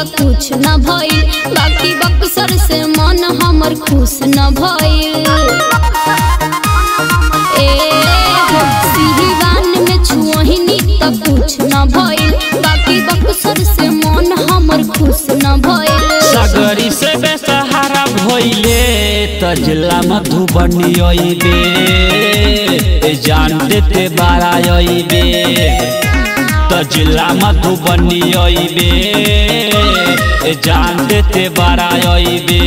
कुछ न भइल बाकी बक्सर से मन हमर खुश न भइल ए हो सिहिवान में छुअहिनी त कुछ न भइल बाकी बक्सर से मन हमर खुश न भइल सगरी से बेसहारा भइले त जिला मधुबनी अइबे ए जान देते बारा अइबे त जिला मधुबनी अइबे ए जान देते बारा अइबे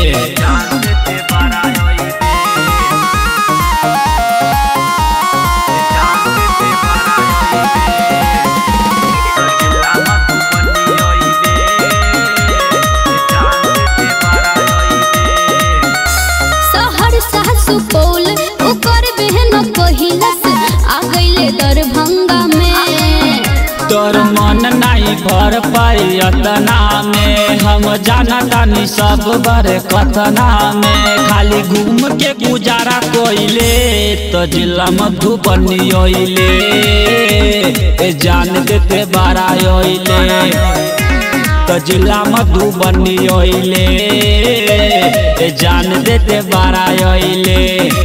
शहर सासु पौल ओकर बहन कहिलस आ गइले दरभंगा में तोर मन नहीं भर पाई अतना में हम जाना तानी सब बड़े कतना में खाली घूम के गुजारा कोइले तो जिला मधुबनी ओइले ए जान देते बारा ओइले तो जिला मधुबनी ओइले ए जान देते बारा ओइले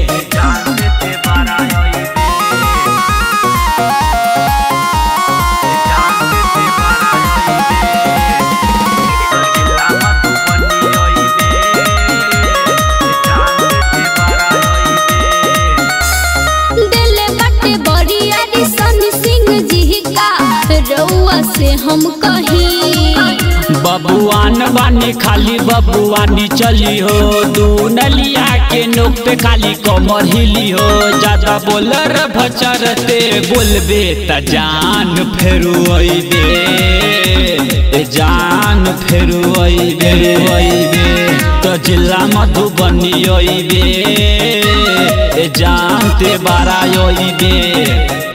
दिले बटे बरियारी सनी सिंह जी का रउआ से हम कही बबुआन बानी खाली बबुआनी चली हो दू नलिया के नोक पे खाली कमर हिली हो ज्यादा बोलर भचरते बोलबे त जान फेरू अइबे ए जान फेरू अइबे अइबे तो जिला मधुबनी अइबे ए जानते बारा अइबे